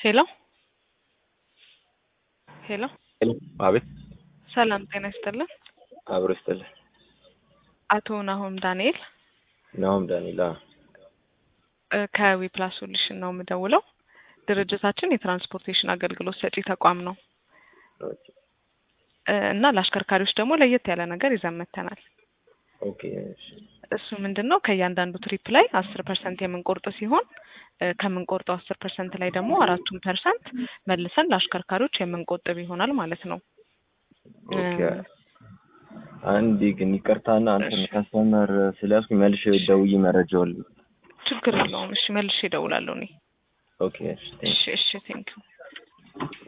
ሄሎ ሄሎ አቤት ሰላም ጤና ይስጥልን። አብሮ ይስጥልን። አቶ ናሆም ዳንኤል ናሆም ዳንኤል አዎ። እ ከዊፕላስ ሶሉሽን ነው የምደውለው። ድርጅታችን የትራንስፖርቴሽን አገልግሎት ሰጪ ተቋም ነው ኦኬ እ እና ለአሽከርካሪዎች ደግሞ ለየት ያለ ነገር ይዘን መጥተናል። ኦኬ እሺ እሱ ምንድን ነው ከእያንዳንዱ ትሪፕ ላይ አስር ፐርሰንት የምንቆርጥ ሲሆን እ ከምንቆርጠው አስር ፐርሰንት ላይ ደግሞ አራቱን ፐርሰንት መልሰን ለአሽከርካሪዎች የምንቆጥብ ይሆናል ማለት ነው። ኦኬ አንዴ ግን ይቅርታና አንተን ከስተመር ስለያዝኩኝ መልሼ ደውዬ መረጃውን ል- ችግር የለውም። እሺ መልሼ እደውላለሁ እኔ። ኦኬ እሺ ቴንክ እሺ እሺ ቴንኪው